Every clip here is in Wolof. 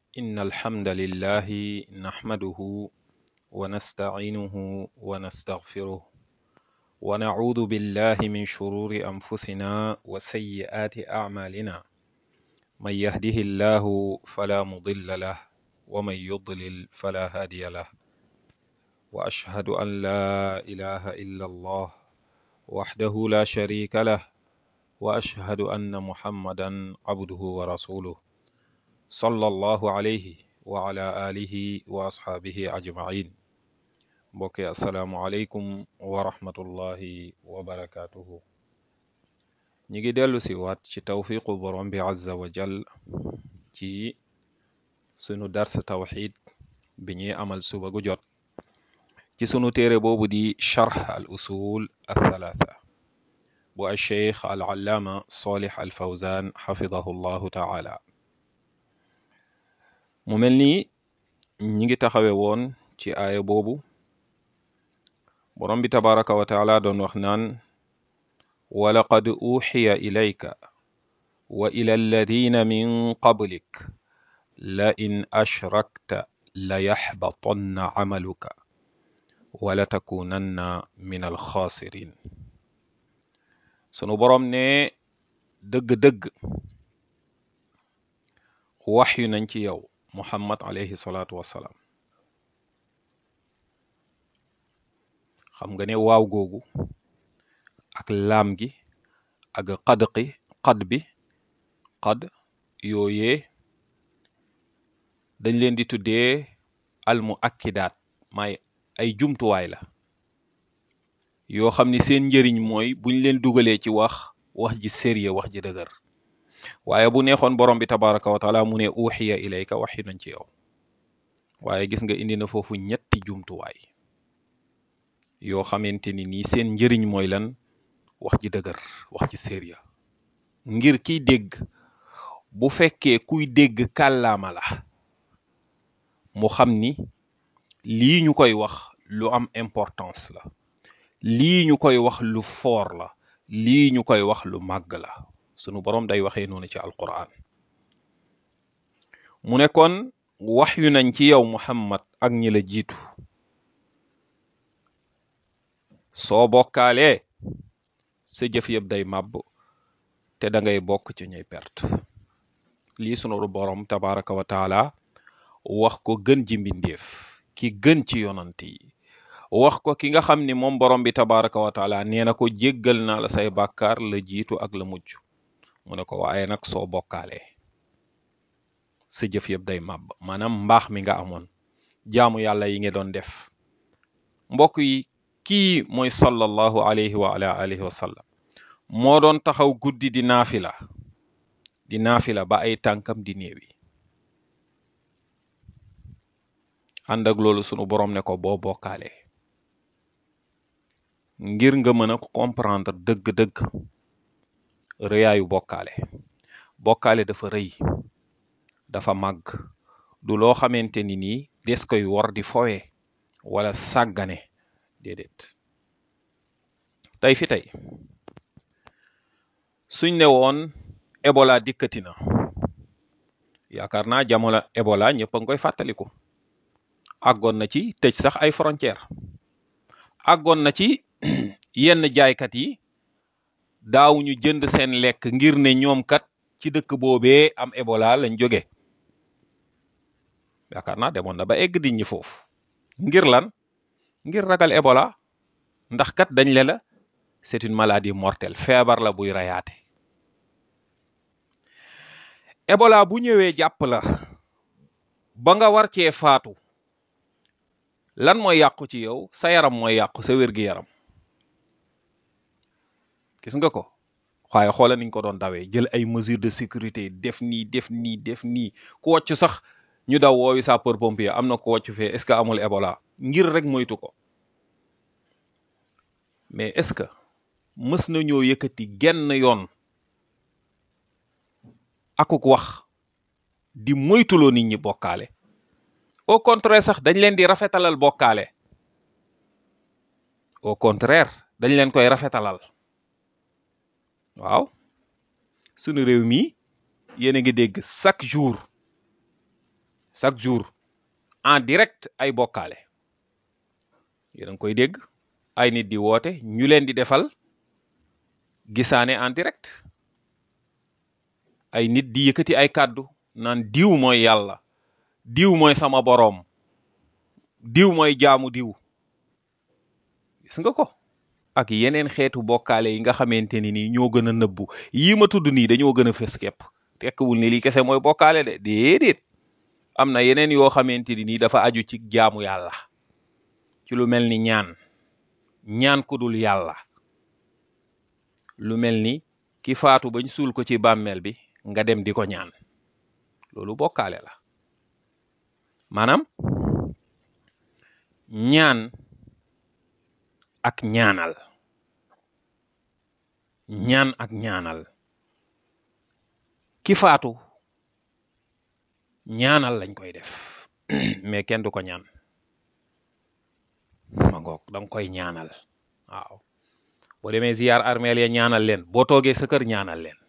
إن الحمد لله نحمده ونستعينه ونستغفره ونعوذ بالله من شرور أنفسنا وسيئات أعمالنا من يهده الله فلا مضل له ومن يضلل فلا هادي له وأشهد أن لا إله إلا الله وحده لا شريك له وأشهد أن محمدا عبده ورسوله صلى الله عليه وعلى آله وأصحابه أجمعين mbokki asalaamualeykum wa rahmatullahi wa barakaatuhu ñi ngi dellu si waat ci tawfiqu borom bi azza wa jal ci sunu dars tawxid bi ñuy amal suba gu jot ci sunu téere boobu di charx al usul althalatha bu alcheikh al allaama solih al fawzan xafidahu llahu taala mu mel ni ñi ngi taxawe woon ci aaya boobu borom bi tabaraka wa taala doon wax naan walaqad uxiya ilayka wa ila alladina min qablik la in ashrakta la yaxbatanna camaluka wala takunanna min alxaasirin sunu borom ne dëgg-dëgg waxyu nañ ci yow muhammad alayhi salaatu wassalaam xam nga ne waaw googu ak laam gi ak xadqi xad bi xad yooyee dañ leen di tuddee almu akkidaat may ay jumtuwaay la yoo xam ni seen njëriñ mooy buñ leen dugalee ci wax wax ji sérieux wax ji dëgër waaye bu neexoon borom bi tabaraka wa taala mu ne uxiya ilayka waxi nañ ci yow waaye gis nga indi na foofu ñetti jumtuwaay yoo xamante ni nii seen njëriñ mooy lan wax ji dëgër wax ji sérieux ngir kiy dégg bu fekkee kuy dégg kàllaama la mu xam ni lii ñu koy wax lu am importance la lii ñu koy wax lu foor la lii ñu koy wax lu màgg la sunu boroom day waxee noonu ci alquran mu ne kon wax yu nañ ci yow muhammad ak ñi la jiitu soo bokkaalee sa jëf yëpp day màbb te da ngay bokk ci ñuy perte lii sunu boroom tabaraka wa taala wax ko gën ji mbindeef ki gën ci yonant yi wax ko ki nga xam ni moom borom bi tabaraka wa taala nee na ko jéggal naa la say bàkkaar la jiitu ak la mujj mu ne ko waaye nag soo bokkaalee sa jëf yëpp day màbb maanaam mbaax mi nga amoon jaamu yàlla yi nga doon def mbokk yi kii mooy sallallahu alayhi wa ala alihi wa sallam moo doon taxaw guddi di naafila di naafila ba ay tànkam di néewi ànd ak loolu sunu borom ne ko boo bokkaalee ngir nga mën a comprendre dëgg-dëgg rëyaayu bokkaale bokkaale dafa rëy dafa màgg du loo xamante ni nii des koy war di fowe wala sàggane déedéet tey fi tey suñ ne woon Ebola dikkati na yaakaar naa jamono Ebola ñëpp a ngi koy fàttaliku àggoon na ci tëj sax ay frontière àggoon na ci yenn jaaykat yi daawuñu jënd seen lekk ngir ne ñoom kat ci dëkk boobee am Ebola lañ jóge yaakaar naa demoon na ba egg di ñi foofu ngir lan ngir ragal Ebola ndax kat dañ le la c'est une maladie mortelle feebar la buy rayaate Ebola bu ñëwee jàpp la ba nga war cee faatu lan mooy yàqu ci yow sa yaram mooy yàqu sa wér-gi-yaram gis nga ko waaye xoola niñ ko doon dawee jël ay mesures de sécurité def nii def nii def nii ku wàcc sax ñu daw woowi sapeur pompier am na ko wàcc fee est-ce que amul Ebola ngir rek moytu ko mais est-ce que mës nañoo yëkkati genn yoon akuk wax di moytuloo nit ñi bokkaale au contraire sax dañ leen di rafetalal bokkaale au contraire dañ leen koy rafetalal waaw sunu réew mi yéen a ngi dégg chaque jour chaque jour en direct ay bokkaale yéen a ngi koy dégg ay nit di woote ñu leen di defal gisaane en direct ay nit di yëkkati ay kàddu naan diw mooy yàlla diw mooy sama boroom diw mooy jaamu diw gis nga ko ak yeneen xeetu bokkaale yi nga xamante ni nii ñoo gën a nëbbu yii ma tudd nii dañoo gën a fës képp tekkiwul ni lii kese mooy bokkaale de déedéet am na yeneen yoo xamante ni nii dafa aju ci jaamu yàlla ci lu mel ni ñaan ñaan ku dul yàlla lu mel ni ki faatu bañ suul ko ci bàmmeel bi nga dem di ko ñaan loolu bokkaale la maanaam ñaan ak ñaanal ñaan ak ñaanal ki faatu ñaanal lañ koy def mais kenn du ko ñaan ma ngoog da nga koy ñaanal waaw boo demee ziyaar armeel ya ñaanal leen boo toogee sa kër ñaanal leen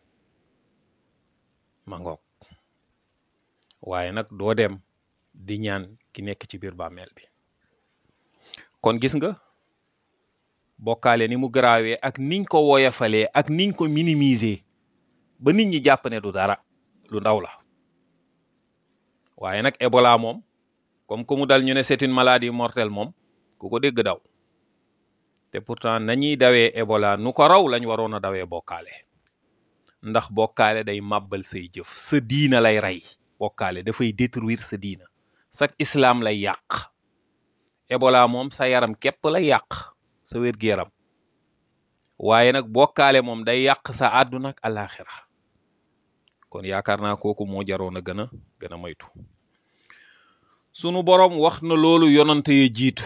ma ngoog waaye nag doo dem di ñaan ki nekk ci biir bàmmeel bi kon gis nga bokkaale ni mu garaawee ak niñ ko woyofalee ak niñ ko minimiser ba nit ñi jàpp ne du dara lu ndaw la waaye nag Ebola moom comme que mu dal ñu ne c'est une maladie mortelle moom ku ko dégg daw te pourtant nañuy dawee Ebola nu ko raw lañ waroon a dawee bokkaale ndax bokkaale day màbbal say jëf sa diina lay rey bokkaale dafay détruire sa diina sak islam lay yàq Ebola moom sa yaram képp lay yàq sa wér-gu-yaram waaye nag bokkaale moom day yàq sa àdduna ak alaxira kon yaakaar naa kooku moo jaroon a gën a gën a moytu sunu boroom wax na loolu yonante ya jiitu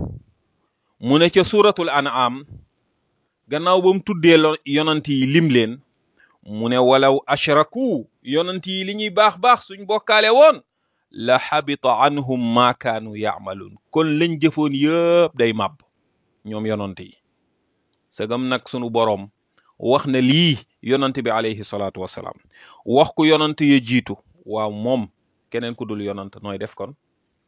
mu ne ca suratul an'am gannaaw ba mu tuddee lo yonant yi lim leen mu ne walaw ashraku yonant yi li ñuy baax baax suñ bokkaale woon la xabita anhum ma kaanu yaamaluun kon lañ jëfoon yëpp day màbb ñoom yonant yi sagam nag sunu boroom wax na lii yonant bi alayhi salaatu wassalaam wax ku yonant ya jiitu waaw moom keneen ku dul yonant nooy def kon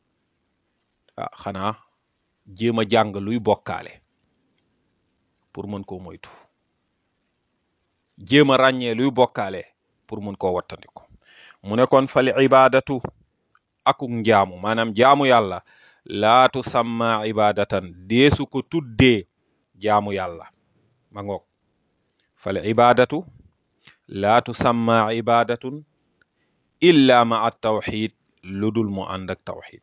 ah xanaa jéem a jàng luy bokkaale pour mën koo moytu jéem a ràññee luy bokkaale pour mën koo wattandiku mu ne kon fal ibadatu akuk njaamu maanaam jaamu yàlla laa tusamma ibadatan deesu ko tuddee jaamu yàlla ma ngoog fal ibadatu laa tusamma ibadatun illa ma at tawxid lu dul mu ànd ak tawxid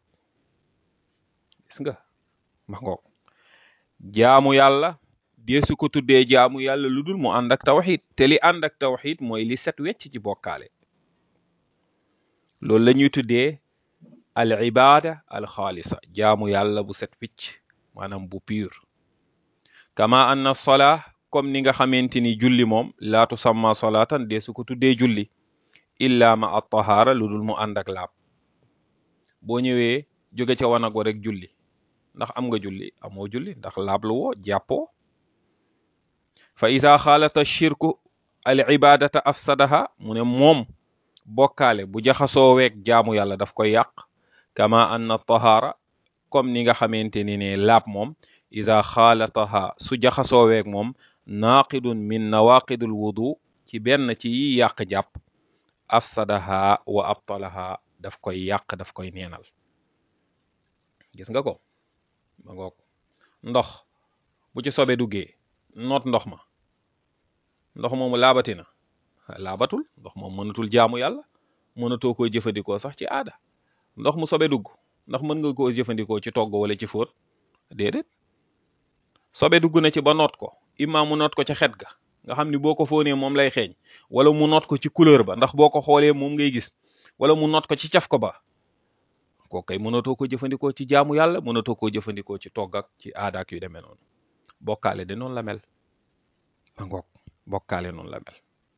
gis nga ma ngoog jaamu yàlla deesu ko tuddee jaamu yàlla lu dul mu ànd ak tawxid te li ànd ak tawxid mooy li set wecc ci bokkaale loolu la ñuy tuddee al ibada al xaalisa jaamu yàlla bu set wicc maanaam bu pur kama anna sola comme ni nga xamante ni julli moom laa tusamma solatan deesu ko tuddee julli illa ma at tahaara lu dul mu ànd ak laab boo ñëwee jóge ca wanag wa rek julli ndax am nga julli amoo julli ndax laab lu woo jàppoo fa isa xaalata shirku al ibadata afsadaha mu ne moom bokkaale bu jaxasoo weeg jaamu yàlla daf koy yàq kama anna tahaara comme ni nga xamante ni ne laab moom isa xaalataha su jaxasoo weeg moom naaqidun min nawaqidul wudu ci benn ci yi yàq jàpp afsadaha wa abtalaha daf koy yàq daf koy neenal gis nga ko ma ngoog ndox bu ci sobe duggee noot ndox ma ndox moomu laabati na laabatul ndox moom mënatul jaamu yàlla mënatoo koo jëfandikoo sax ci aada ndox mu sobe dugg ndax mën nga koo jëfandikoo ci togg wala ci fóot déedéet sobe dugg na ci ba noot ko imma mu noot ko ca xet ga nga xam ni boo ko fóonee moom lay xeeñ wala mu noot ko ci couleur ba ndax boo ko xoolee moom ngay gis wala mu noot ko ci caf ko ba koo kay mënatoo ko jëfandikoo ci jaamu yàlla mënatoo koo jëfandikoo ci togg ak ci aada ak yu demee noonu bokkaale de noonu la mel ma ngoog bokkaale noonu la mel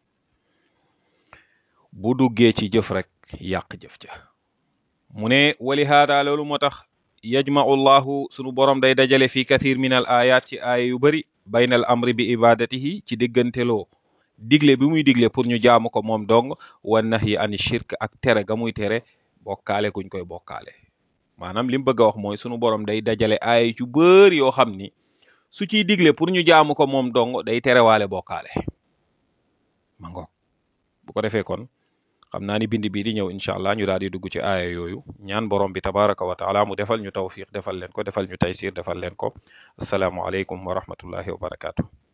bu duggee ci jëf rek yàq jëf ja mu ne wali haada loolu moo tax yajmau llahu sunu borom day dajale fi kathir min al ayat ci aaya yu bari bayna al amri bi ibadatihi ci digganteloo digle bi muy digle pour ñu jaamu ko moom dong wa nahyi ani shirk ak tere ga muy tere bokkaale kuñ koy bokkaale maanaam li mu bëgg a wax mooy sunu borom day dajale aay yu bëri yoo xam ni su ciy digle pour ñu jaamu ko moom dong day terewaale bokkaale ma ngoog bu ko defee kon xam naa ni bind bii di ñëw incha allah ñu daal di dugg ci aaya yooyu ñaan borom bi tabaraka wa taala mu defal ñu tawfiq defal leen ko defal ñu taysir defal leen ko asalaamualeykum wa rahmatullahi wa barakaatu.